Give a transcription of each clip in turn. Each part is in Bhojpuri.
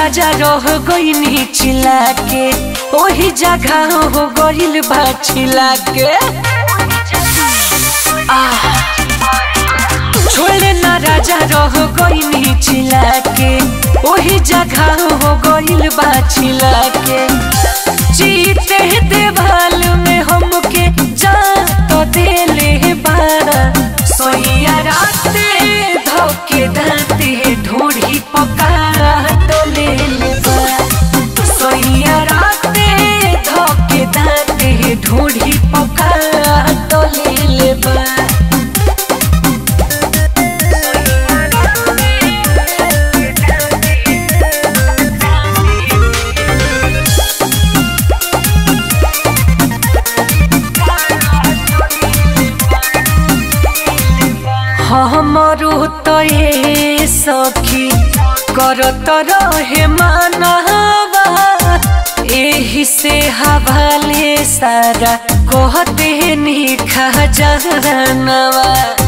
राजा रह गईनी चिल्ला के ओही जगह हो गइल बा छिला के आह छोड़े ना राजा रह गईनी चिल्ला के ओही जगह हो गइल बा छिला के जीते देवाल में हमके जा तो देले बारा सोइया राते धोके दाते ढोढ़ी पकारा तो ले ले बा सोइया राते धोके दाते ढोढ़ी पकारा तो ले ले बा हमरो तो ये सखी करत रहे मानवा एही से हवाले सारा कहते निखा जानवा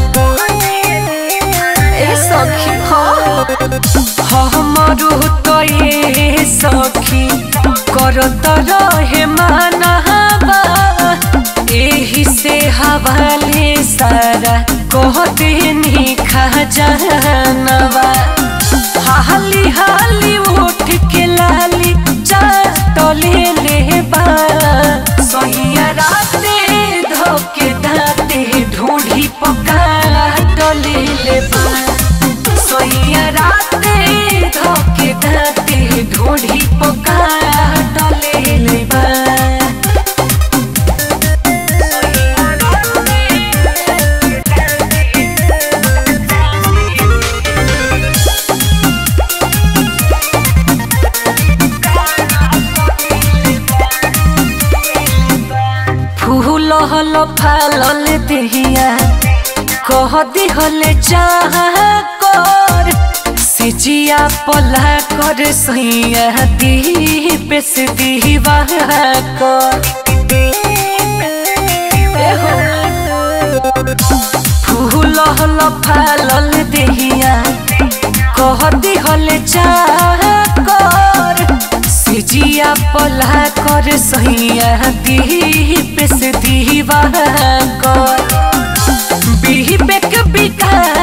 ए सखी हाँ हमरो तो ये सखी करत रहे मानवा एही से हवाले सारा कहते निखा जानवा हाली हाली उठ के लाली चाटले ले बा सोहिया राते धोके दाते ढूंढी पका टले ले बा सोहिया राते धोके दाते ढूंढी पका टले ले बा फूल हल फालल देहिया कह दिहले चाह कर सिजिया पला कर सैया दीप से दीवा कर फूल हल फालल देहिया कह दिहले चाह कर सिजिया पला कर सैया दीप से दीवा कर बिही बेक बिका